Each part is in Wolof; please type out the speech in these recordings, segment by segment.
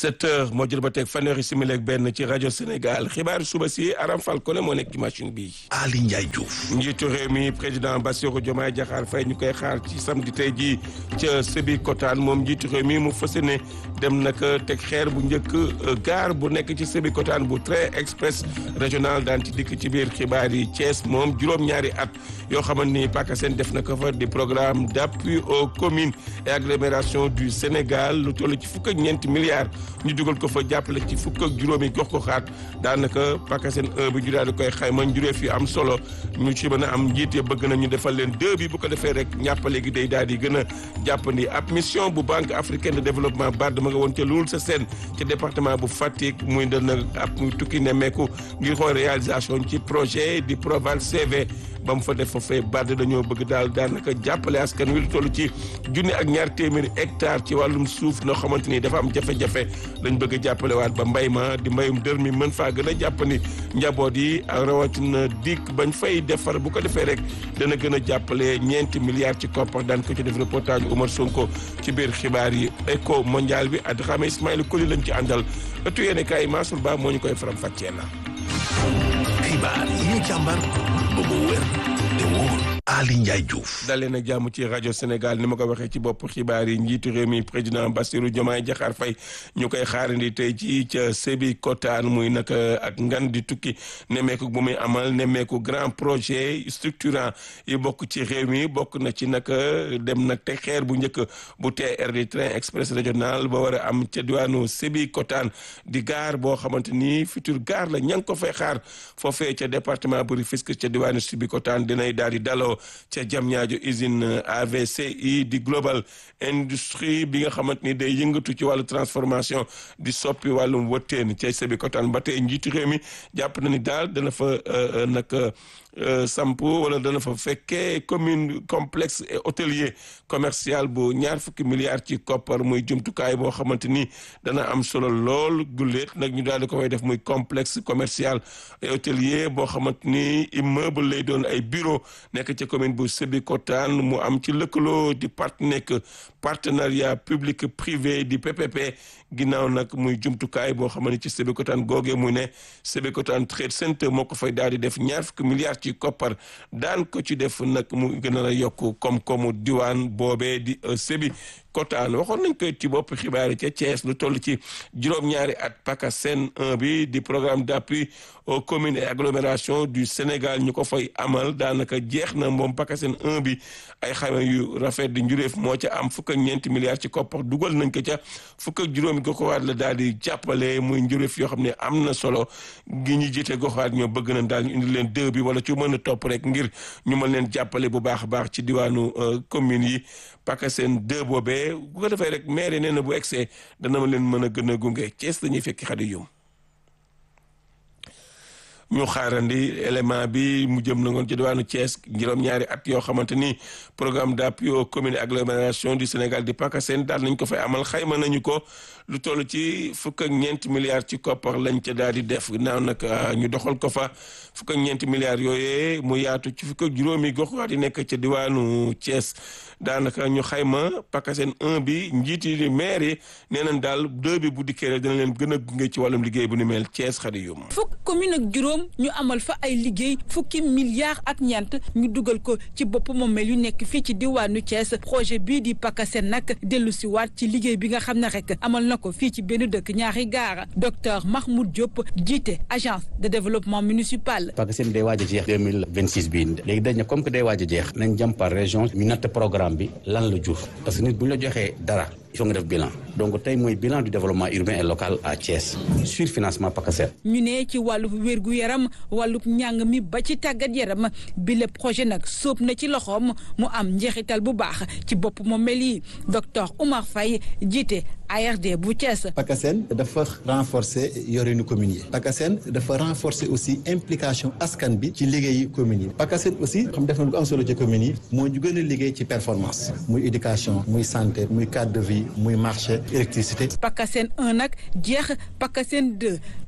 sept heures moo jël ba teg fanweeri simili ak benn ci rajo Sénégal xibaar suba si Aram Falcone moo nekk ci machine bi. Ali Ndiaye Diouf. njiitu réew mi président Bassirou Diomaye Diakhar Faye ñu koy xaar ci samedi tey jii ca Sébikotane moom njiitu réew mi mu fas yéene dem nag teg xeer bu njëkk gaar bu nekk ci Sébikotane bu train express régional daan ci dikk ci biir xibaar yi Thiès moom juróom-ñaari at yoo xamante ni PACASEN def na ko fa di programme d'appui aux communes et agglomérations du Sénégal lu toll ci fukk ak ñeenti milliards ñu dugal ko fa jàppale ci fukk ak juróomi gox ko xaat daanaka PACASEN 1 bi ñu daal di koy xayma njuree fi am solo ñu ci mën a am njiit ya bëgg nañu defal leen deux bi bu ko defee rek ñàppale gi day daal di gën a jàppandi ab mission bu banque africaine de développement BAD ma nga woon ca Loul sa seen ci département bu Fatick muy dana ab muy tukki nemmeeku ngir xool réalisation ci projet di Proval CV ba mu fa def foofee BAD dañoo bëgg daal daanaka jàppale askan wi lu toll ci junni ak ñaar téeméeri hectare ci wàllum suuf noo xamante ni dafa am jafe-jafe lañ bëgg a jàppale waat ba mbay ma di mbayum dër mi mën faa gën a jàppandi njaboot yi ak rawatina dikk bañ fay defar bu ko defee rek dana gën a jàppale ñeenti milliards ci koppar daan ko ci def reportage Omar Sonko ci biir xibaar yi éco mondial bi at xame Ismaïla Koli lañ ci àndal ëttu yéene kaay Mansour Ba moo ñu koy faram fàccee la xibaar yi ñu càmbar ba mu wér te wóor Ali Ndiaye Diouf. dalee na jàmm ci rajo Sénégal ni ma ko waxee ci bopp xibaar yi njiitu réew mi président Bassirou Diomaye Diakhar Faye ñu koy xaarandi tey ci ca Sébikotane muy nag ak ngan di tukki nemmeeku bu muy amal nemmeeku grand projet structurant yi bokk ci réew mi bokk na ci nag dem nag te xeer bu njëkk bu TER di train express régional ba war a am ca diwaanu Sébikotane di gaar boo xamante ni futur gaar la ña ngi ko fay xaar foofee ca département bu Rufisque ca diwaanu Sébikotane dinay daal di daloo ca Diamniadio usine AVCI di global industrie bi nga xamante ni day yëngatu ci wàllu transformation di soppi wàllum wëtteen ca Sébikotane ba tey njiitu réew mi jàpp na ni daal dana fa nag samp wala dana fa fekkee commune complexe et hôtelier commercial bu ñaar fukki milliards ci koppar muy jumtukaay boo xamante ni dana am solo lool gulleet nag ñu daal di ko fay def muy complexe commercial et hôtelier boo xamante ni immeuble lay doon ay bureau nekk ci commune bu Sébikotane mu am ci lëkkaloo di part nekk partenariat public privé di PPP ginnaaw nag muy jumtukaay boo xam ne ci Sébikotane googee muy ne Sébikotane Trade Center moo ko fay daal di def ñaar fukki milliards ci koppar daan ko ci def nag mu gën a yokk koom-koomu diwaan boobee di Sébikotane waxoon nañ koy ci bopp xibaar yi ca Thiès lu toll ci juróom-ñaari at PACASEN 1 bi di programme d'appui aux communes et agglomérations du Sénégal ñu ko fay amal daanaka jeex na moom PACASEN 1 bi ay xayma yu rafet di njuréef moo ca am fukk ak ñeenti milliards ci koppar dugal nañ ko ca fukk ak juróomi goxawaat la daal di jàppale muy njuréef yoo xam ne am na solo gi ñu jiite goxawaat ñoo bëgg nañ daal ñu indi leen deux bi wala ci mën a topp rek ngir ñu mën leen jàppale bu baax a baax ci diwaanu communes yi PACASEN 2 boobee bu ko defee rek maire nee na bu egsee dana ma leen mën a gën a gunge Thiès dañuy fekki xadi yum ñu xaarandi élément bi mu jëm na ngoon ci diwaanu Thiès juróom-ñaari at yoo xamante ni programme d'appui aux communes et agglomérations du Sénégal di PACASEN daal nañ ko fay amal xayma nañu ko lu toll ci fukk ak ñeenti milliards ci koppar lañ ca daal di def naaw nag ñu doxal ko fa fukk ak ñeenti milliards yooyee mu yaatu ci fukk ak juróomi gox yi nekk ca diwaanu Thiès daanaka ñu xayma PACASEN 1 bi njiit yi maire yi nee nañ daal 2 bi bu dikkee rek dina leen gën a gunge ci wàllum liggéey bu ni mel Thiès xadi yum fukk commune ak juróom ñu amal fa ay liggéey fukki milliards ak ñeent ñu dugal ko ci bopp moomeel yu nekk fii ci diwaanu Thiès projet bii di PACASEN nag dellu si waat ci liggéey bi nga xam ne rek amal na ko fii ci benn dëkk ñaari gaara docteur Mahmoud Diop jiite agence de développement municipal. PACASEN day waaj a jeex deux mille vingt six bii léegi dañ ne comme que day waaj a jeex nañ jëm par région ñu natt programme bi lan la jur parce que nit bu ñu la joxee dara il faut nga def bilan donc tey mooy bilan du développement urbain et local à Thiès sur financement PACASEN. ñu ne ci wàllu wérgu yaram wàllu njàng mi ba ci tàggat yaram bi le projet nag sóob na ci loxoom mu am njeexital bu baax ci bopp moom mel yi docteur Oumar Faye jiite ARD bu Thiès. PACASEN dafa renforcer yorinu communes yi PACASEN dafa renforcer aussi implication askan bi ci liggéeyu communes yi PACASEN aussi xam def na lu ko am solo ci communes yi moo ñu gën a liggéey ci performance muy éducation muy santé muy cadre de vie muy marché électricité. PACASEN 1 nag jeex PACASEN 2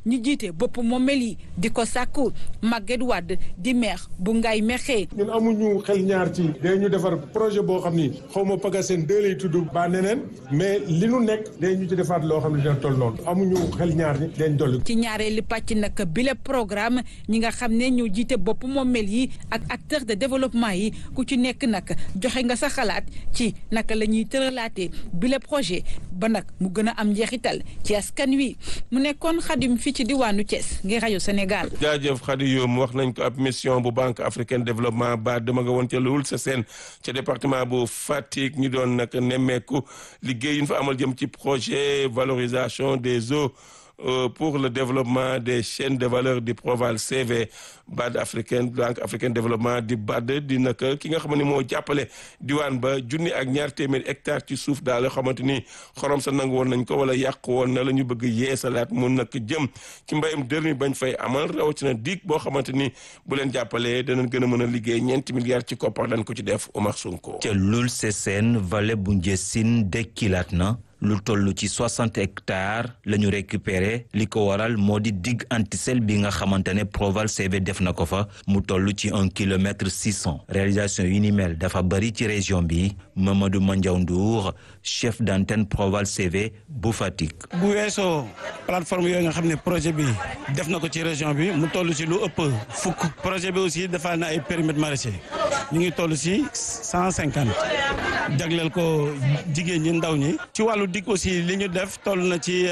ñi jiite bopp moomel yi di ko sàkku Maguette Wade di maire bu Ngaye Mékhé ñun amuñu xel ñaar ci day ñu defar projet boo xam ni xaw ma PACASEN deux lay tudd ba neneen mais li nu nekk day ñu ci defaat loo xam ne dina toll noonu amuñu xel ñaar ni dañ dolli ci ñaareeli pàcc nag bile programme ñi nga xam ne ñoo jiite bopp moomel yi ak acteurs de développement yi ku ci nekk nag joxe nga sa xalaat ci naka la ñuy tëralaatee bile projet ba nag mu gën a am njeexital ci askan wi mu nekkoon xadim fii ci diwaanu Thiès ngir rajo Sénégal. jaajëf Khady Youm wax nañ ko ab mission bu banque africaine développement ba dama nga woon ca Loul sa seen ca département bu Fatick ñu doon nag nemmeeku liggéey yu ñu fa amal jëm ci projet valorisation des eaux. Euh, pour le développement des chaînes de valeur du Proval CV BAD africaine banque africaine développement di BAD di nag ki nga xam ne moo jàppale diwaan ba junni ak ñaar téeméeri hectare ci suuf daal yoo xamante ni xorom sa nangu woon nañ ko wala yàq woon na la ñu bëgg yeesalaat mun nag jëm ci mbayum dër mi bañ fay amal rawatina diig boo xamante ni bu leen jàppalee danañ gën a mën a liggéey ñeenti milliards ci koppar dañ ko ci def Omar Sonko. ca Loul Sessène vallée bu Ndiessine dekkilaat na. lu toll ci soixante hectares la ñu récupéré li ko waral moo di digue antisel bi nga xamante ne Proval CV def na ko fa mu toll ci un kilomètre six cent réalisation yu ni mel dafa bëri ci région bi Mamadou Mandiaw Ndour chef d'antenne Proval CV bu Fatick. bu weesoo plateforme yooyu nga xam ne projet bi def na ko ci région bi mu toll ci lu ëpp fukk projet bi aussi dafa na ay périmètres maraîchers ñu ngi toll ci cent cinquante jagleel ko jigéen ñi ndaw ñi ci wàllu dig aussi li ñu def toll na ci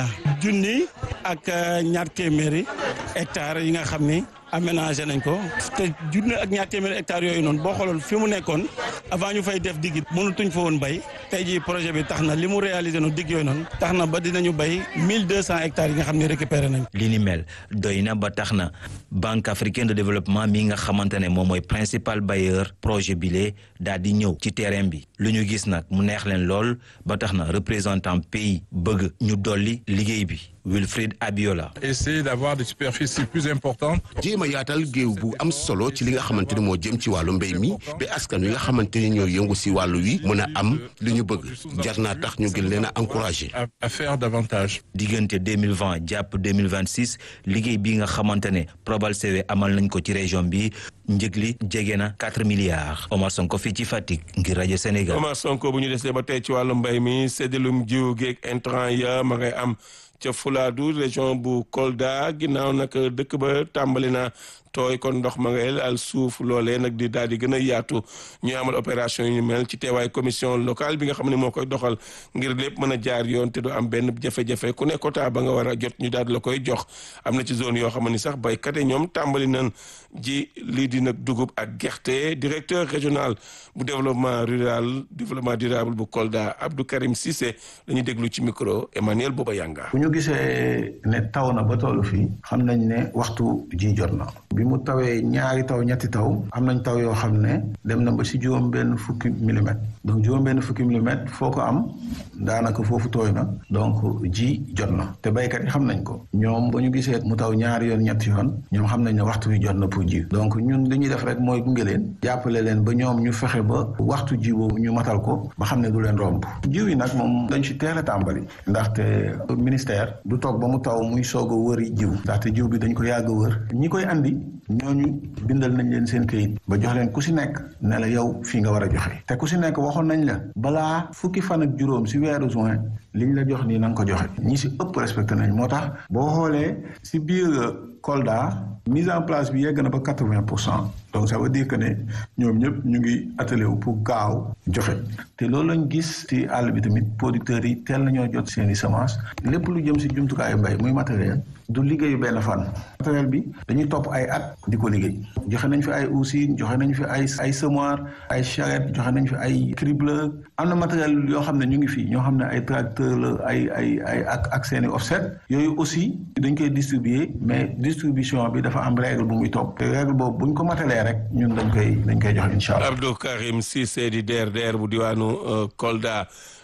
junni ak ñaar téeméeri hectares yi nga xam ni aménagé nañ ko te junni ak ñaar téeméeri hectares yooyu noonu boo xooloon fi mu nekkoon avant ñu fay def digg mënutuñ fa woon bay tey jii projet bi tax na li mu réalisé no digg yooyu noonu tax na ba dinañu bay mille deux cent hectares yi nga xam ne récupéré nañ li ni mel doy na ba tax na banque africaine de développement mi nga xamante ne moom mooy principal bailleur projet bile daal di ñëw ci terrain bi lu ñu gis nag mu neex leen lool ba tax na représentant pays bëgg ñu dolli liggéey bi Wilfried Abiola. essayer d'avoir des superficies plus importantes. jéem a yaatal géew bu am solo ci li nga xamante ni moo jëm ci wàllu mbéy mi ba askan wi nga xamante ni ñoo yëngu si wàllu wi mën a am li ñu bëgg jar naa tax ñu gën leen a encouragé. à faire davantage. diggante deux mille vingt jàpp deux mille vingt six liggéey bi nga xamante ne Proval CV amal nañ ko ci région bi njëg li jege na quatre milliards Omar Sonko fii ci Fatick ngir rajo Sénégal. Omar Sonko bu ñu desee ba tey ci wàllu mbéy mi séddalum jiw geeg intrant ya ma ngay am. ca Fuladu région bu Kolda ginnaaw nag dëkk ba tàmbali na tooy kon ndox ma ngay al suuf loolee nag di daal di gën a yaatu ñuy amal opération yu mel ci teewaay commission locale bi nga xam ne moo koy doxal ngir lépp mën a jaar yoon te du am benn jafe-jafe ku ne quota ba nga war a jot ñu daal di la koy jox am na ci zone yoo xam ne sax béykat yi ñoom tàmbali nañ ji lii di nag dugub ak gerte directeur régional bu développement rural développement durable bu Kolda Abdou Karim Cissé la ñuy déglu ci micro Emmanuel Boba Yanga. bu ñu gisee ne taw na ba tollu fii xam nañ ne waxtu ji jot na. bi mu tawee ñaari taw ñetti taw am nañ taw yoo xam ne dem na ba si juróom benn fukki millimètres donc juróom benn fukki millimètres foo ko am daanaka foofu tooy na donc ji jot na te béykat yi xam nañ ko ñoom ba ñu gisee mu taw ñaari yoon ñetti yoon ñoom xam nañ ne waxtu wi jot na pour ji donc ñun li ñuy def rek mooy gunge leen jàppale leen ba ñoom ñu fexe ba waxtu ji boobu ñu matal ko ba xam ne du leen romb jiw yi nag moom dañ si teel a tàmbali ndaxte ministère du toog ba mu taw muy soog a wëri jiw ndaxte jiw bi dañ ko yàgg a wër ñi koy andi ñooñu bindal nañ leen seen këyit ba jox leen ku si nekk ne la yow fii nga war a joxe te ku si nekk waxoon nañ la balaa fukki fan ak juróom si weeru juin liñ la jox nii na nga ko joxe ñi si ëpp respecté nañ moo tax boo xoolee si biir Kolda mise en place bi yegg na ba quatre vingt pour cent donc ça veut dire que ne ñoom ñëpp ñu ngi attelé wu pour gaaw joxe te loolu lañ gis ci àll bi tamit producteurs yi teel nañoo jot seen i semence lépp lu jëm si jumtukaayu mbay muy matériel du liggéeyu benn fan matériel bi dañuy topp ay at di ko liggéey joxe nañ fi ay usines joxe nañ fi ay ay semoir ay charrette joxe nañ fi ay cribleur am na matériel yoo xam ne ñu ngi fi ñoo xam ne ay tracteur la ay ay ay ak ak seen i offset yooyu aussi dañ koy distribuer mais distribution bi dafa am règle bu muy topp te règle boobu buñ ko matalee rek ñun dañ koy dañ koy joxe incha allah. Abdou Karim Cissé di DRDR bu diwaanu Kolda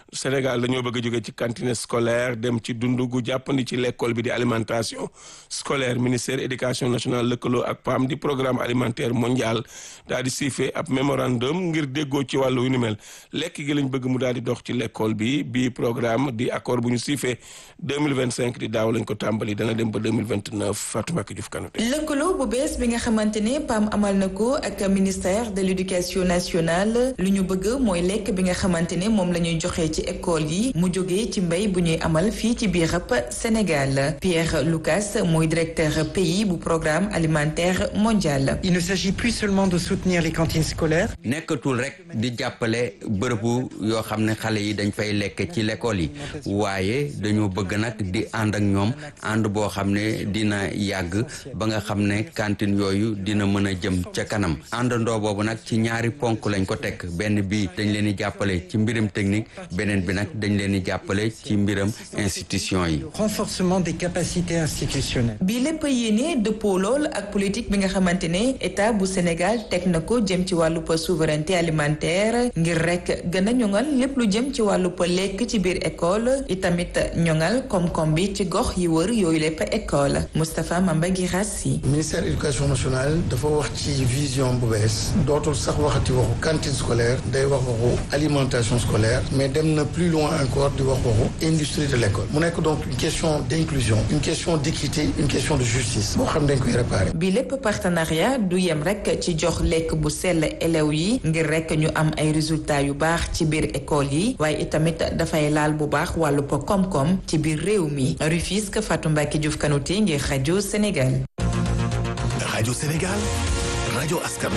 Sénégal dañoo bëgg a jóge ci cantine scolaire dem ci dund gu jàppandi ci l'école bi di alimentation scolaire ministère éducation nationale lëkkaloo ak PAM di programme alimentaire mondial daal di siifee ab mémorandum ngir déggoo ci wàllu yu ni mel lekk gi lañ bëgg mu daal di dox ci l'école bi bii programme di accord bu ñu siifee 2025 di daaw lañ ko tàmbali dana dem ba 2029 Fatou Mbacké Diouf Kanouté lëkkaloo bu bees bi nga xamante ne PAM amal na ko ak ministère de l'éducation nationale lu ñu bëgg mooy lekk bi nga xamante ne moom la ñuy joxe ci école yi mu jógee ci mbéy bu ñuy amal fii ci biir Sénégal Pierre Lucas mooy directeur pays bu programme alimentaire mondial. Il ne s'agit plus seulement de soutenir les cantines scolaires. nekkatul rek di jàppale bërëbu yoo xam ne xale yi dañ fay lekk ci l'école yi waaye dañoo bëgg nag di ànd ak ñoom ànd boo xam ne dina yàgg ba nga xam ne cantine yooyu dina mën a jëm ca kanam àndandoo boobu nag ci ñaari ponk lañ ko teg benn bi dañ leen di jàppale ci mbiram technique beneen bi nag dañ leen di jàppale ci mbiram institution yi. renforcement des capacités institutionnelles. bi lépp yéene dëppoo lool ak politique bi nga xamante ne état bu Sénégal teg na ko jëm ci wàllu souveraineté alimentaire ngir rek gën a ñoŋal lépp lu jëm ci wàllu lekk ci biir école itamit ñoŋal koom-koom bi ci gox yi wër yooyu lépp école Moustapha Mamba Guirassi. ministère éducation nationale dafa wax ci vision bu bees dootul sax waxati waxu cantine scolaire day wax waxu alimentation scolaire mais dem na plus loin encore di wax waxu industrie de l'école mu nekk donc une question d'inclusion une question d'équité une question de justice boo xam dañ koy réparer. bi lépp partenariat du yem rek ci jox lekk bu sell élèves yi ngir rek ñu am ay résultats yu baax ci biir école yi waaye itamit dafay laal bu baax wàllu po koom-koom ci biir réew mi Rufisque Fatou Mbacké Diouf Kanouté ngir rajo Sénégal. rajo Sénégal rajo askan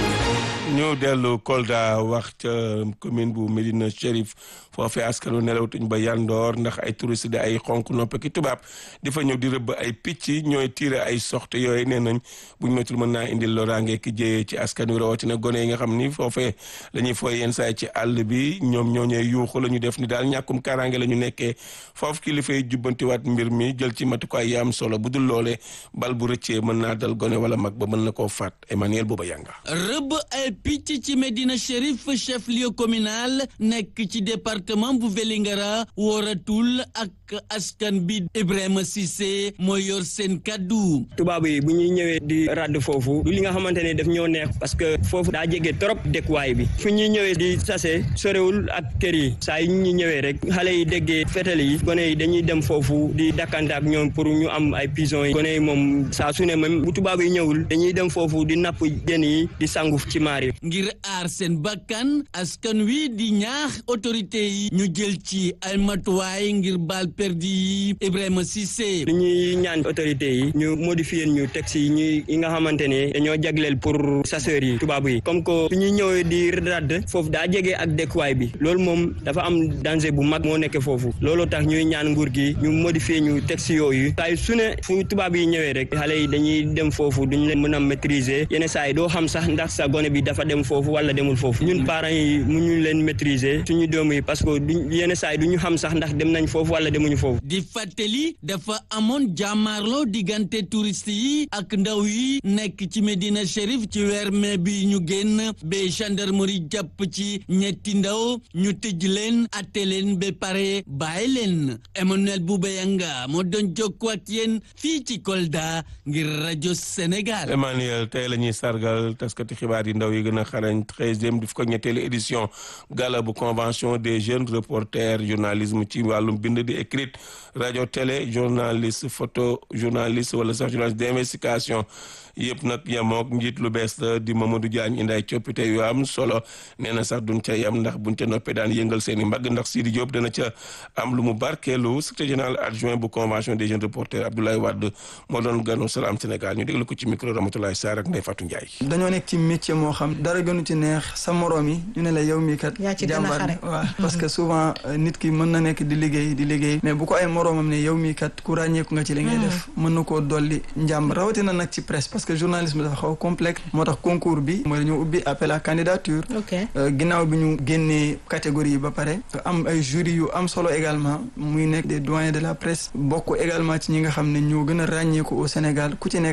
ñu dellu Kolda wax ca commune bu Médina Chérif foofee askanu nelawtuñ ba yandoor ndax ay touriste di ay xonk nopp ki tubaab di fa ñëw di rëbb ay picc ñooy tiire ay soxte yooyu nee nañ buñ moytul mën naa indil loraange ki jëyee ci askan wi rawatina gone yi nga xam ni foofee la ñuy fooy yenn saay ci àll bi ñoom ñoo ñee yuuxu la ñu def ni daal ñàkkum kaaraange la ñu nekkee foofu kilifa yi jubbantiwaat mbir mi jël ci matukaay yi am solo bu dul loolee bal bu rëccee mën naa dal gone wala mag ba mën na koo faat Emmanuel Bouba Yanga rëbb ay picc ci Médina Chérif chef lieu communal nekk ci département bu Vélingara wóoratul ak askan bi Ibrahima Cissé mooy yor seen kaddu. tubaab yi bu ñuy ñëwee di radd foofu du li nga xamante ne daf ñoo neex parce que foofu daa jege trop dëkkuwaay bi fu ñuy ñëwee di sase sorewul ak kër yi saa yu ñu ñëwee rek xale yi déggee fetal yi gone yi dañuy dem foofu di dakkante ak ñoom pour ñu am ay pigeons yi gone yi moom saa su ne même bu tubaab yi ñëwul dañuy dem foofu di napp jën yi di sangu ci maar yi ngir aar seen bakkan askan wi di ñaax autorité yi ñu jël ci ay matuwaay ngir baal perdi yi Ibrahima Cissé. li ñuy ñaan autorité yi ñu modifier ñu texte yi ñuy yi nga xamante ne dañoo jagleel pour chasseurs yi tubaab yi comme que su ñuy ñëwee di radd foofu daa jege ak dëkkuwaay bi loolu moom dafa am danger bu mag moo nekk foofu looloo tax ñuy ñaan nguur gi ñu modifier ñu texte yooyu saa su ne fu tubaab yi ñëwee rek xale yi dañuy dem foofu duñ leen mën a maîtriser yenn saa yi doo xam sax ndax sa gone bi dafa dem foofu wala demul foofu ñun parents yi mu ñu leen maîtriser suñu doom yi parce que duñ yenn saa yi du ñu xam sax ndax dem nañ foofu wala demuñu foofu. di fàttali dafa amoon jàmmaarloo diggante touriste yi ak ndaw yi nekk ci Médina Chérif ci weer mai bi ñu génn ba gendarmerie jàpp ci ñetti ndaw ñu tëj leen atte leen ba pare bàyyi leen Emmanuel Boubayanga moo doon jokkoo ak yéen fii ci Kolda ngir rajo Sénégal. Emmanuel tey la ñuy sargal taskati xibaar yi ndaw yi gën a xarañ treizième di fukk ak ñetteelu édition gala bu convention des jeunes reporters journalisme ci wàllum bind di écrite rajo télé journaliste photo journaliste wala sax journaliste d'investigation yëpp nag yemook njiit lu bees la di Mamadou Diagne indi ay coppite yu am solo nee na sax duñ ca yem ndax buñ ca noppee daan yëngal seen i mbagg ndax Sidi Diop dana ca am lu mu barkeelu secrétaire général adjoint bu convention des jeunes reporters Abdoulaye Wade moo doon ganu Salam Sénégal ñu déglu ko ci micro Ramatoulaye Sarr ak Ndeye Fatou Ndiaye. dañoo nekk ci métier moo xam dara gënu ci neex sa morom yi ñu ne la yow mii kat. yaa ci gën a xare waaw parce que souvent nit ki mën na nekk di liggéey di liggéey mais bu ko ay moromam ne yow mii kat ku ràññeeku nga ci li ngay def mën na koo dolli njàmb rawatina nag ci presse parce que journalisme dafa xaw complexe moo tax concours bi mooy dañoo ubbi appel à candidature ginnaaw bi ñu génnee catégorie yi ba pare am ay jury yu am solo également muy nekk des doyens de la presse bokk également ci ñi nga xam ne ñoo gën a ràññeeku au Sénégal ku ci nekk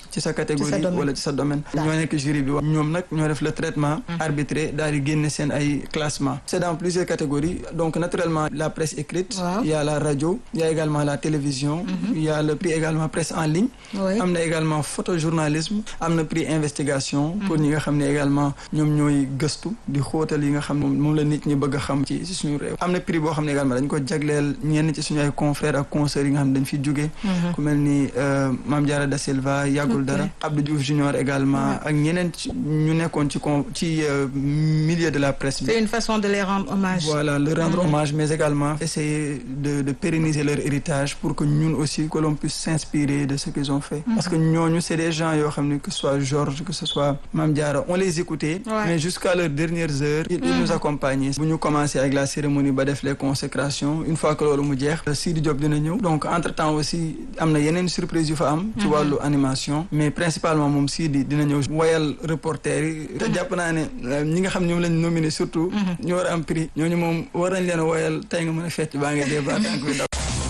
ci sa catégorie wala ci sa domaine ñoo nekk jury bi ñoom nag ñoo def le traitement arbitré daal di génne seen ay classement c'est dans plusieurs catégories donc naturellement la presse écrite il y a la radio il y a également la télévision il y a le prix également presse en ligne am na également photojournalisme am na prix investigation pour ñi nga xam ne également ñoom ñooy gëstu di xóotal yi nga xam ne moom la nit ñi bëgg a xam ci ci suñu réew am na prix boo xam ne également dañ ko jagleel ñenn ci suñu ay confrères ak consoeurs yi nga xam ne dañ fi jóge ku mel ni Mame Diarra Da Silva yàggul dara Abdou Diouf Junior également ak ñeneen ñu nekkoon ci con ci milieu de la presse bi c'est une façon de les rendre hommage voilà leur rendre hommage mais également essayer de de pérenniser leur héritage pour que ñun aussi que l'on puisse s'inspirer de ce qu'ils ont fait parce que ñooñu c'est des gens yoo xam ne que ce soit Georges que ce soit Mame Diarra on les écoutait mais jusqu'à leurs dernières heures ils nous accompagnaient bu ñu commencé avec la cérémonie ba def les consécrations une fois que loolu mu jeex Sidi Diop dina ñëw donc entre temps aussi am na yeneen surprise yu fa am ci wàllu animation mais principalement moom Sidi dina ñëw woyal reporter yi te jàpp naa ne ñi nga xam ñoom lañ nominé surtout ñu war a am prix ñooñu moom war nañ leen woyal tey nga mën a fecc baa ngi dee ba tànk bi daw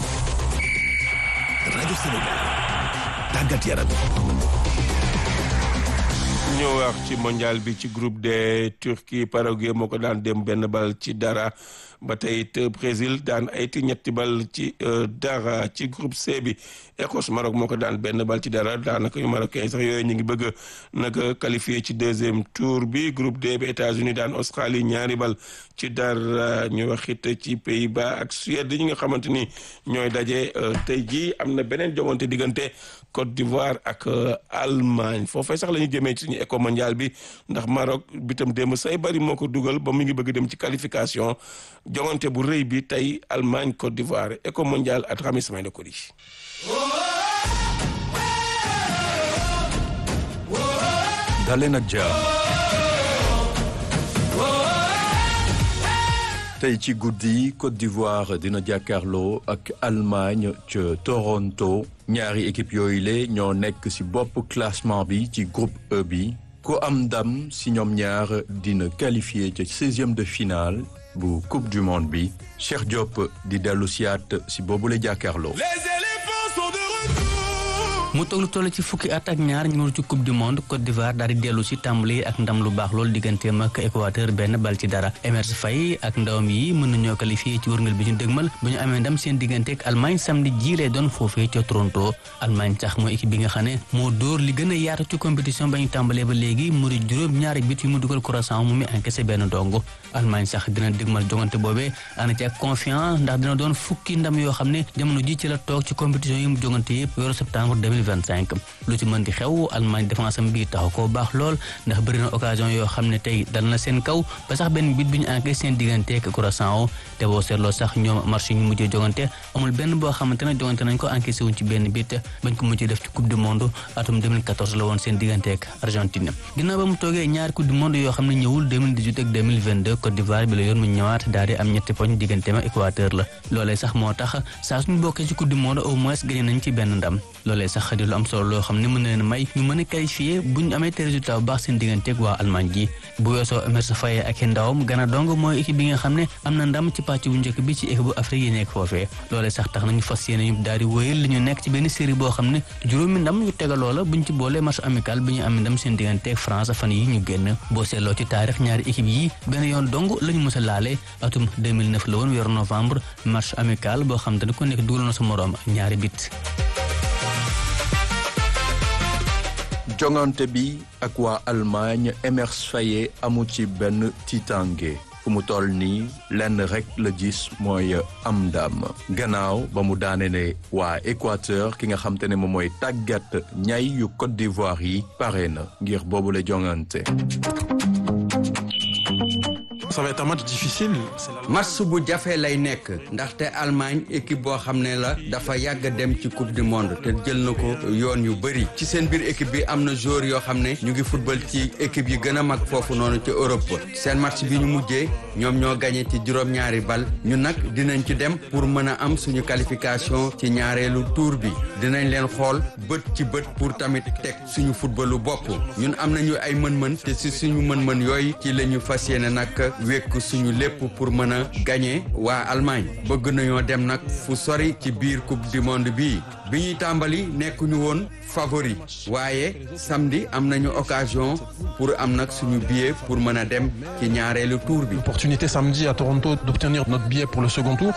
rajo Sénégal tàggat yaram ñu wax ci mondial bi ci groupe de Turquie Paraguay moo ko daan dem benn bal ci dara ba tey it Brésil daan ayti ñetti bal ci dara ci groupe C bi Écosse Maroc moo ko daan benn bal ci dara daanaka yu Marocain sax yooyu ñu ngi bëgg nag qualifié ci deuxième tour bi groupe D bi États-Unis daan Australie ñaari bal ci dara ñu wax it ci Pays-Bas ak Suède ñi nga xamante ni ñooy daje tey jii am na beneen jongante diggante Côte d'Ivoire ak Allemagne foofee sax la ñu jëmee ci suñu éco mondial bi ndax Maroc bitam démb say bari moo ko dugal ba mu ngi bëgg dem ci qualification jongante bu rëy bi tey Allemagne Côte d'Ivoire éco mondial at xam samay na ko di daleen ak jàmm tey ci guddi Côte d'Ivoire dina jàkkaarloo ak Allemagne ca Toronto ñaari équipe yooyu le ñoo nekk ci bopp classement bi ci groupe E bi ku am ndam ci ñoom ñaar dina qualifié ca seizième de finale bu coupe du monde bi Cheikh Diop di dellu siyaat ci boobule jàkkaarloo mu toog lu toll ci fukki at ak ñaar ñu ci coupe du monde Côte d'Ivoire daal di dellu si tàmbali ak ndam lu baax loolu digganteem ak Équateur benn bal ci dara Emerse Faé ak ndawam yi mën nañoo qualifié ci wërngal bi ñu dëgmal bu ñu amee ndam seen diggante ak Allemagne samedi ji lay doon foofee ca Toronto Allemagne sax mooy équipe bi nga xam ne moo dóor li gën a yaatu ci compétition ba ñu tàmbalee ba léegi mu di juróom ñaari bit yu mu dugal Curaçao mu mi encaissé benn dong Allemagne sax dina dëgmal jongante boobee ànd ci ak confiance ndax dina doon fukki ndam yoo xam ne jamono ji ci la toog ci compétition yi mu jongante yëpp weeru septembre 2025 lu ci mën di xew Allemagne défense am bi taxu koo baax lool ndax bëri na occasion yoo xam ne tey dal na seen kaw ba sax benn bit bi ñu encaissé seen diggante ak Curaçao te boo seetloo sax ñoom marché ñu mujjee jongante amul benn boo xamante ne jongante nañ ko encaissé wuñ ci benn bit bañ ko mujjee def ci coupe du monde atum 2014 la woon seen diggante ak Argentine ginnaaw ba mu toogee ñaari coupe du monde yoo xam ne ñëwul 2018 ak 2022 Côte d'Ivoire bi la yoon mu ñëwaat daal di am ñetti poñ digganteem ak Équateur la loolee sax moo tax saa suñu bokkee ci coupe du monde au moins gagné nañ ci benn ndam loolee sax di lu am solo loo xam ne mën na leen may ñu mën a qualifié bu ñu amee te résultat bu baax seen digganteeg waa Allemagne ji bu weesoo Emerse Faé ak i ndawam Ghana dong mooy équipe bi nga xam ne am na ndam ci pàcc bu njëkk bi ci équipe bu Afrique yi nekk foofee loolee sax tax nañu fas yéene ñu daal di wéyal li ñu nekk ci benn série boo xam ne juróomi ndam yu tegaloo la buñ ci boolee match amical bi ñu amee ndam seen digganteeg France fan yi ñu génn boo seetloo ci taarix ñaari équipe yi benn yoon dong la ñu mës a laale atum 2009 la woon weeru novembre match amical boo xam te ne ku nekk dugal na sa moroom ñaari bit jongante bi ak waa Allemagne Emerse Faé amu ci benn tiitange fu mu toll nii lenn rek la gis mooy am ndam gannaaw ba mu daane ne waa Équateur ki nga xam te ne moom mooy tàggat ñay yu Côte d'Ivoire yi pare na ngir boobu la jongante ça va être un match difficile. match bu jafe lay nekk ndaxte Allemagne équipe boo xam ne la dafa yàgg dem ci coupe du monde te jël na ko yoon yu bëri ci seen biir équipe bi am na joueur yoo xam ne ñu ngi football ci équipe yi gën a mag foofu noonu ci Europe seen match bi ñu mujjee ñoom ñoo gagné ci juróom-ñaari bal ñu nag dinañ ci dem pour mën a am suñu qualification ci ñaareelu tour bi dinañ leen xool bët ci bët pour tamit teg suñu footballu bopp ñun am nañu ay mën-mën te si suñu mën-mën yooyu ci la ñu fas yéene nag wékk suñu lépp pour mën a gagner waa Allemagne bëgg nañoo dem nag fu sori ci biir coupe du monde bii bi ñuy tàmbali nekkuñu woon favori waaye samedi am nañu occasion pour am nag suñu billet pour mën a dem ci ñaareelu tour bi. Opportunité samedi à Toronto d'obtenir notre billet pour le second tour.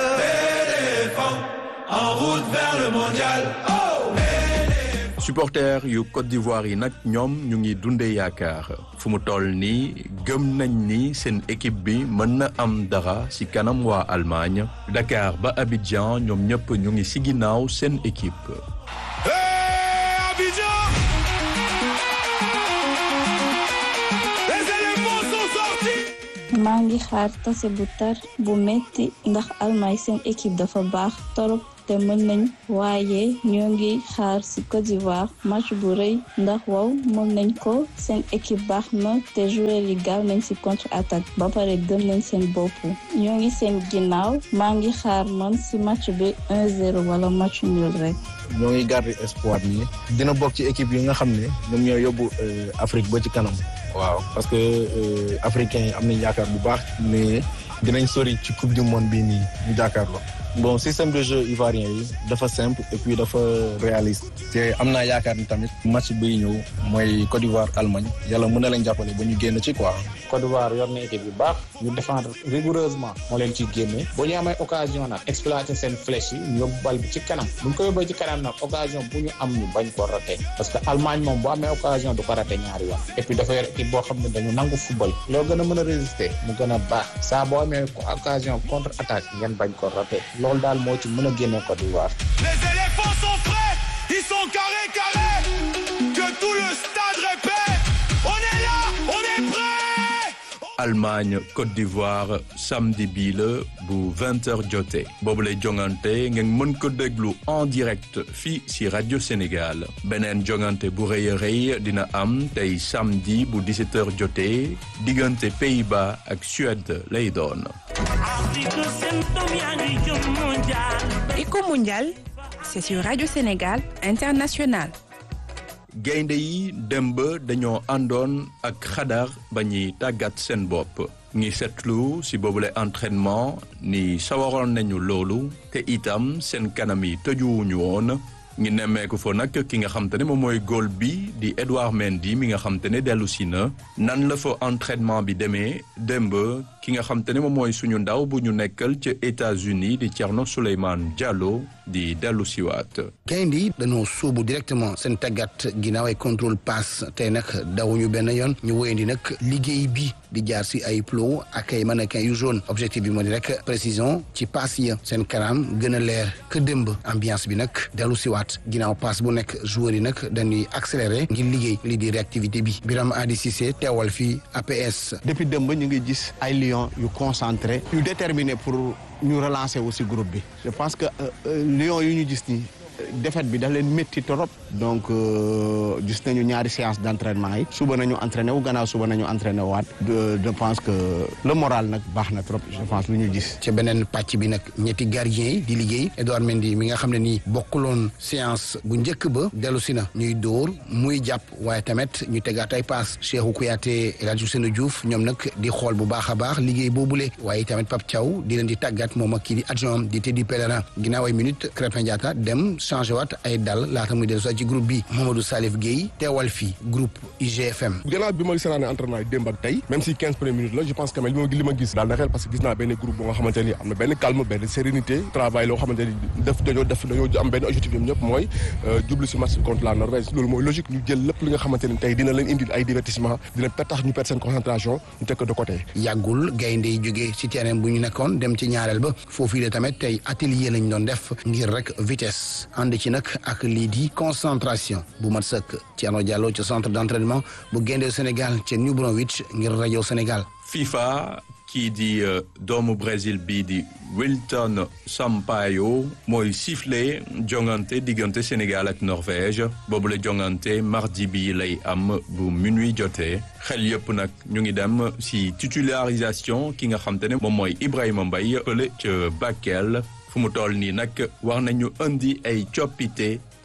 En route vers le mondial. supporters yu Côte d'Ivoire yi nag ñoom ñu ngi dundee yaakaar fu mu toll nii gëm nañ ni seen équipe bi mën na am dara ci kanam waa Allemagne Dakar ba Abidjan ñoom ñëpp ñu ngi ci ginnaaw seen équipe. maa ngi xaar tase bu tar bu metti ndax Allemagne seen équipe dafa baax torop te mën nañ waaye ñoo ngi xaar ci Côte d'Ivoire match bu rëy ndax wow mën nañ ko seen équipe baax na te joueur yi gaaw nañ ci contre attaque ba pare gëm nañ seen bopp ñoo ngi seen ginnaaw maa ngi xaar man ci match bi 1-0 wala match nul rek. ñoo ngi garder espoir nii dina bokk ci équipe yi nga xam ne ñoom ñoo yóbbu Afrique ba ci kanam. waaw parce que africains yi am nañ yaakaar bu baax mais dinañ sori ci coupe du monde bii nii ñu jàkkaarloo. bon système de jeu ivoirien yi dafa simple et puis dafa réaliste te am naa yaakaar ni tamit match biy ñëw mooy Côte d'Ivoire Allemagne yàlla mën na leen jàppale ba ñu génn ci quoi. Côte d'Ivoire yor na équipe yu baax ñu défendre rigoureusement moo leen ciy génne bu ñu amee occasion nag exploiter seen flèche yi ñu yóbbu bal bi ci kanam bu ñu ko yóbbee ci kanam nag occasion bu ñu am ñu bañ ko raté parce que Allemagne moom bu amee occasion du ko raté ñaari yoon et puis dafa yor équipe boo xam ne dañu nangu football loo gën a mën a résister mu gën a baax saa boo amee occasion contre attaque ngeen bañ ko raté loolu daal moo ci mën a génne Côte d'Ivoire. Les éléphants sont prêts, ils sont carrés carrés. Que tout le stade répète, on est là, on est prêts. Allemagne Côte d'Ivoire samedi bii la bu 20h jotee boobu lay jongante ngeen mën ko déglu en direct fii ci rajo Sénégal beneen jongante bu rëy a rëy dina am tey samedi bu 17h jotee diggante Pays-Bas ak Suède lay doon. Éco mondial, c'est sur Radio Sénégal International. gaynde yi démb dañoo àndoon ak xadar ba ñuy tàggat seen bopp ngi seetlu ci boobule entraînement ni sawaroon nañu loolu te itam seen kanam yi tëjuwuñu woon ngi nemmeeku fa nag ki nga xam te ne moom mooy góol bi di Edouard Mendy mi nga xam te ne dellu si na nan la fa entraînement bi demee démb ki nga xam te ne moom mooy suñu ndaw bu ñu nekkal ca États-Unis di Thierno Souleymane Diallo di dellu siwaat gaynde yi dañoo sóobu directement seen tàggat ginnaaw ay contrôle passe tey nag dawuñu benn yoon ñu wéyandi nag liggéey bi di jaar si ay plow ak ay mannequin yu jaune objectif bi moo di rek précision ci passe ya seen kanam gën a leer que démb ambiance bi nag dellu siwaat ginnaaw passe bu nekk joueur yi nag dañuy accéléré ngir liggéey li di réactivité bi Biram Adi Cissé teewal fii APS. depuis démb ñu ngi gis ay lions yu concentré yu déterminé pour ñu relancer aussi groupe bi je pense que lions yu ñu gis nii défaite bi daf leen métti trop donc gis nañu ñaari séance d' entraînement yi suba nañu entraîné wu gannaaw suba nañu entraîné waat je pense que le moral nag baax na trop je pense lu ñu gis. ci beneen pàcc bi nag ñetti gardien yi di liggéey Edouard Mendy mi nga xam ne nii bokkuloon séance bu njëkk ba dellu si na ñuy dóor muy jàpp waaye tamit ñu tegaat ay paas Cheikhou Kouyaté El Hadji Ousseynou Diouf ñoom nag di xool bu baax a baax liggéey boobule waaye tamit Pape Thiaw di leen di tàggat moom ak kii di adjoint di Teddy Pellerin ginnaaw ay minutes Krépin Diatta dem changé waat ay dal laata muy dellu ci groupe bi Mamadou Salif Gueye teewal fii groupe IGFM. gannaaw bi ma seetaanee entraînement yi démb ak tey même si quinze premières minutes la je pense que li ma li ma gis daal na xel parce que gis naa benn groupe bu nga xamante ni am na benn calme benn sérénité travail loo xamante ni def dañoo def dañoo am benn objectif ñoom ñëpp mooy jublu si match contre la Norvège loolu mooy logique ñu jël lépp li nga xamante ni tey dina leen indil ay divertissement dina tax ñu perdre seen concentration ñu teg ko de côté. yàggul gaynde yi jógee ci terrain bu ñu nekkoon dem ci ñaareel ba foofu la tamit tey atelier lañ doon def ngir rek vitesse ànd ci nag ak lii di concentration bu mat sëkk Thierno Diallo ci centre d' entraînement bu gaynde Sénégal ci New Brunswick ngir rajo Sénégal. FIFA kii di doomu Brésil bii di Wilton Sampaio mooy sifflé jongante diggante Sénégal ak Norvège boobu la jongante mardi bi lay am bu minuit jotee xel yëpp nag ñu ngi dem si titularisation ki nga xam te ne moom mooy Ibrahima Mbaye fële ca Bakel fu mu toll nii nag war nañu indi ay coppite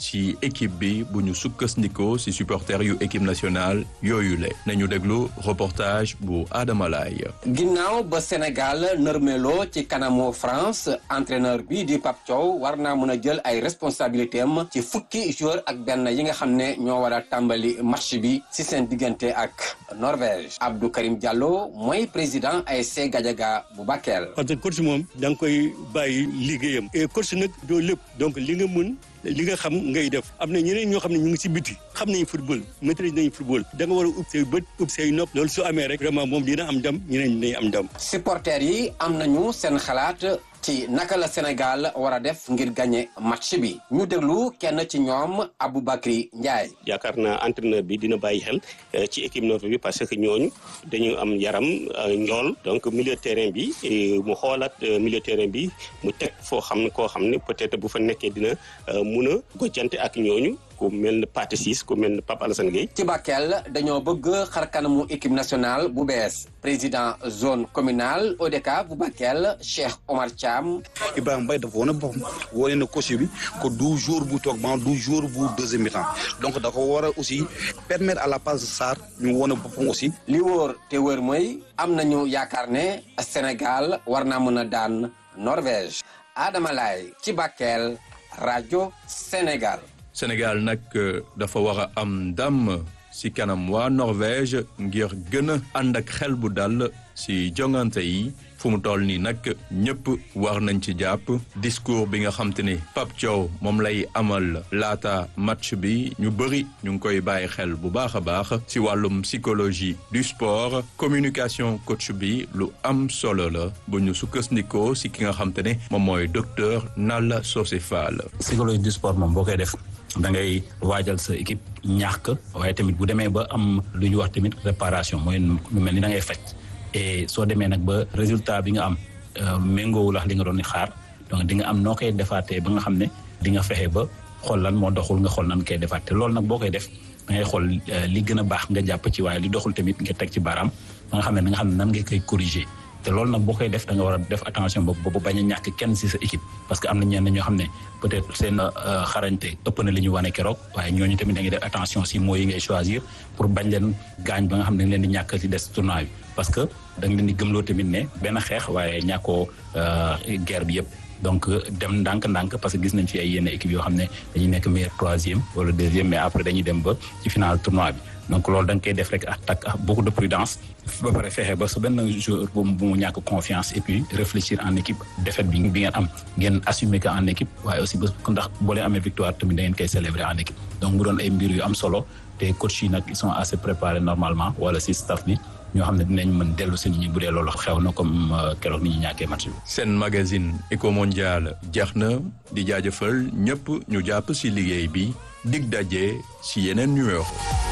ci équipe bi bu ñu sukkandikoo ci supporters yu équipe nationale yooyu le nañu déglu reportage bu Adama Laye ginnaaw ba Sénégal nërmeloo ci kanamu France entraîneur bi di Pape Thiaw war naa mën a jël ay responsabilités am ci fukki joueur ak benn yi nga xam ne ñoo war a tàmbali match bi ci seen diggante ak Norvège Abdou Karim Diallo mooy président ASC Gadiaga bu Bakel. parce que coach moom da nga koy bàyyi liggéeyam et coach nag doo lépp donc li nga mën li nga xam ngay def am na ñeneen ñoo xam ne ñu ngi ci biti xam nañu football maîtrise nañu football da nga war a ub say bët ub say nopp loolu su amee rek vraiment moom dina am ndam ñeneen dinañ am ndam. supporters yi am nañu seen xalaat ci naka la Sénégal war a def ngir gagner match bi ñu déglu kenn ci ñoom Aboubacry Ndiaye. yaakaar naa entraîneur bi dina bàyyi xel ci équipe Norvège bi parce que ñooñu dañu am yaram njool donc milieu terrain bi mu xoolaat milieu terrain bi mu teg foo xam ne koo xam ne peut-être bu fa nekkee dina mun a gojjante ak ñooñu. ku mel ne Pathé Ciss ku mel ne Pape Alassane Gueye ci Bakel dañoo bëgg xar kanamu équipe nationale bu bees président zone communale ODCAV bu Bakel Cheikh Omar Thiam. Ibrahima Mbaye dafa wane boppam wane na coach bi que du jour bu toog ban du jour bu deuxième mi-temps donc da ko war a aussi permettre à la passe Sarr ñu wane boppam aussi. li wóor te wóor mooy am nañu yaakaar ne Sénégal war naa mën a daan Norvège Adama Laye ci Bakel rajo Sénégal. Sénégal nag dafa war a am ndam ci kanam waa Norvège ngir gën a ànd ak xel bu dal ci jongante yi fu mu toll nii nag ñëpp war nañ ci jàpp discours bi nga xam te ne Pape Thiaw moom lay amal laata match bi ñu bëri ñu ngi koy bàyyi xel bu baax a baax ci wàllum psychologie du sport communication coach bi lu am solo la bu ñu sukkandikoo ci ki nga xam te ne moom mooy docteur Nalla Socé Fall. psychologie du sport moom boo koy def. da ngay waajal sa équipe ñàkk waaye tamit bu demee ba am lu ñu wax tamit réparation mooy lu mel ni da ngay faj et soo demee nag ba résultat bi nga am méngoowul ak li nga doon di xaar donc di nga am noo koy defaatee ba nga xam ne di nga fexe ba xool lan moo doxul nga xool nan koy defaat te loolu nag boo koy def da ngay xool li gën a baax nga jàpp ci waaye li doxul tamit nga teg ci baaraam ba nga xam ne da nga xam ne nan nga koy corriger te loolu nag boo koy def da nga war a def attention boobu boobu bañ a ñàkk kenn ci sa équipe parce que am na ñenn ñoo xam ne peut-être seen xarañte ëpp na li ñu wane keroog waaye ñooñu tamit da ngay def attention ci mooy yi ngay choisir pour bañ leen gaañ ba nga xam ne dañ leen di ñàkk ci des tournoi bi parce que da nga leen di gëmloo tamit ne benn xeex waaye ñàkkoo guerre bi yëpp donc dem ndànk-ndànk parce que gis nañ fi ay yenn équipe yoo xam ne dañuy nekk meilleur troisième wala deuxième mais après dañuy dem ba ci final tournoi bi donc loolu da nga koy def rek ak ak beaucoup de prudence ba pare fexe ba su benn joueur bu mu ñàkk confiance et puis réfléchir en équipe défaite bi bi ngeen am ngeen assumer que en équipe waaye aussi ba ndax boo leen amee victoire tamit da ngeen koy célébrer en équipe donc mu doon ay mbir yu am solo te coach yi nag ils sont assez préparés normalement wala si staff bi ñoo xam ne dinañ mën dellu si nit ñi bu dee loolu xew na comme keroog ni ñu ñàkkee match bi. seen magazine Eco Mondial jeex na di jaajëfal ñëpp ñu jàpp si liggéey bi dig daje si yeneen numéro.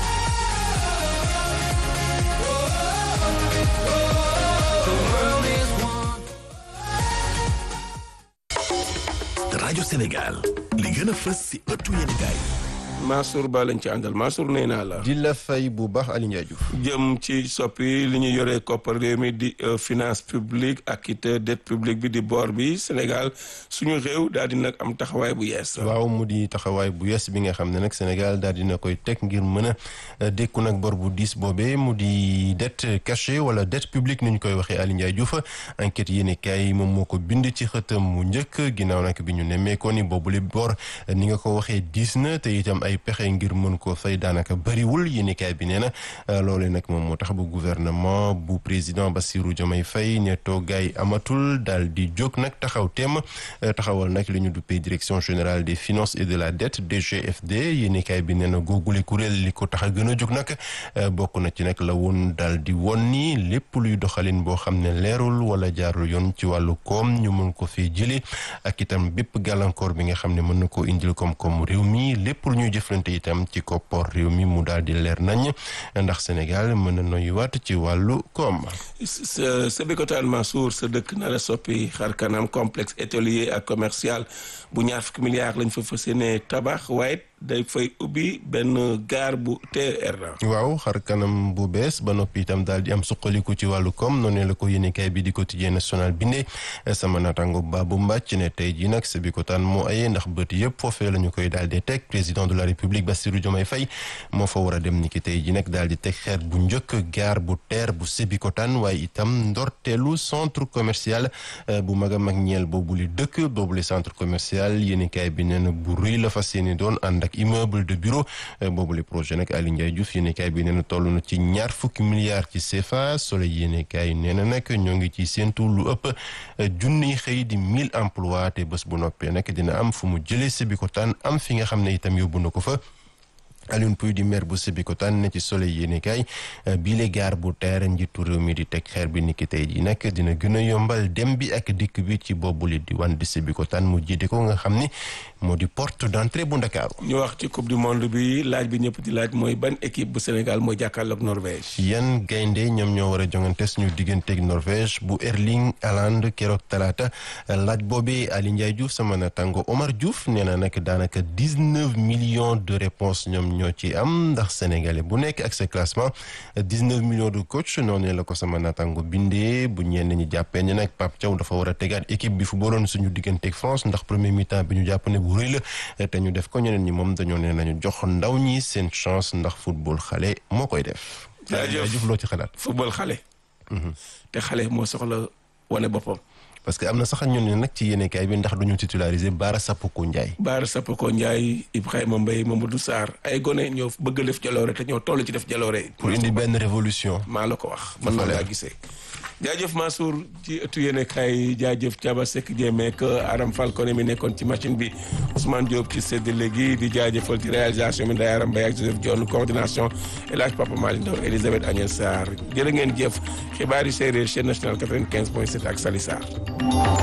rajo Sénégal li gën a fës si ëttu yéenekaay Mansour Ba lañ ci àndal Mansour nee naa la. di la fay bu baax Aliou Ndiaye Diouf. jëm ci soppi li ñu yoree koppar réew mi di finance publique ak it dette publique bi di bor bi Sénégal suñu réew daal di nag am taxawaay bu yees. waaw mu di taxawaay bu yees bi nga xam ne nag Sénégal daal dina koy teg ngir mën a dékku nag bor bu diis boobee mu di dette cachée wala dette publique ni ñu koy waxee Aliou Ndiaye Diouf enquête yéen kaay moom moo ko bind ci xëtam mu njëkk ginnaaw nag bi ñu nemmeekoo ni boobule bor ni nga ko waxee diis na te itam ay pexe ngir mën ko fay daanaka bëriwul yéenekaay bi nee na loolee nag moom moo tax ba gouvernement bu président Bassirou Diomaye Faye ne toogaay amatul daal di jóg nag taxaw teem taxawal nag li ñu duppee direction générale des finances et de la dette DGFD yéenekaay bi nee na googule kuréel li ko tax a gën a jóg nag bokk na ci nag la woon daal di won ni lépp luy doxalin boo xam ne leerul wala jaarul yoon ci wàllu koom ñu mën ko fee jëlee ak itam bépp gàllankoor bi nga xam ne mën na koo indil koom-koom réew mi lépp lu ñuy jëflante itam ci koppor réew mi mu daal di leer nañ ndax Sénégal mën na noyuwaat ci wàllu koom. sa sa Bikotaan Mansour sa dëkk na la soppi xar kanam complexe hôtelier ak commercial bu ñaar fukki milliards lañ fa fas yéene tabax waaye day fay ubbi benn gaar bu TER la. waaw xar kanam bu bees ba noppi itam daal di am suqaliku ci wàllu koom noonu la ko yéenekaay bi di quotidien national bindee sama naataango Babou Mbacc ne tey jii nag Sébikotane moo ayee ndax bët yëpp foofee la ñu koy daal di teg président de la république Bassirou Diomaye Faye moo fa war a dem ni ki tey jii nag daal di teg xeer bu njëkk gaar bu TER bu Sébikotane waaye itam ndorteelu centre commercial bu mag a mag ñeel boobu li dëkk boobu li centre commercial yéenekaay bi nee na bu rëy la fas yéene doon ànd ak immeuble de bureau boobu li projet nag Aly Ndiaye Diouf yéenekaay bi nee na toll na ci ñaar fukki milliards ci CFA Soleil yéenekaay nee na nag ñoo ngi ci séentu lu ëpp junniy xëy di mille emplois te bés bu noppee nag dina am fu mu jëlee Sébikotane am fi nga xam ne itam yóbbu na ko fa Alioune Pouy di maire bu Sébikotane ne ci Soleil yéenekaay bii le gaar bu teer njiitu réew mi di teg xeer bi niki tey ji nag dina gën a yombal dem bi ak dikk bi ci boobu li di wan di Sébikotane mu jiite ko nga xam ni moo di porte d'entrée bu Ndakaaru ñu wax ci coupe du monde bi laaj bi ñëpp di laaj mooy ban équipe bu Sénégal mooy jàkkaarloog Norvège. yan gaynde ñoom ñoo war a jongante suñu digganteeg Norvège bu Erling Haaland keroog talaata laaj boobee Ali Ndiaye Diouf sama natango Omar Diouf nee na nag daanaka dix-neuf millions de réponses ñoom ñoo ci am ndax sénégalais bu nekk ak sa classement dix-neuf millions de coach noonu la ko sama natango bindee bu ñenn ñi jàppee ne nag Pape Thiaw dafa war a tegaat équipe bi fu booloon suñu digganteeg France ndax premier mi-temps bi ñu jàpp ne bu rëy la te ñu def ko ñeneen ñi moom dañoo ne nañu jox ndaw ñi seen chance ndax football xale moo koy def. jaajëf loo ci xalaat. football xale. te xale moo soxla wane boppam. parce que am na sax ñun ne nag ci yéenekaay bi ndax duñu titulariser Baara Sapoko Ndiaye. Baara Sapoko Ndiaye Ibrahima Mbaye Mamadou Sarr ay gone ñoo bëgg a def jaloore te ñoo toll ci def jaloore. pour indi benn révolution. maa la ko wax man maa laa gisee. jaajëf Mansour ci ëttu yéenekaay jaajëf Thiaba Seck Jéemeek Aram Falcone mi nekkoon ci machine bi Ousmane Diop ci séddale gi di jaajëfal ci réalisation bi Ndeye Aram Mbaye ak Joseph Dione coordination El Hadj Papa Malick Ndaw Elisabeth Agnès Sarr jërë ngeen jëf xibaar yi séeréer chaîne nationale 95 point 7 ak Sali Sarr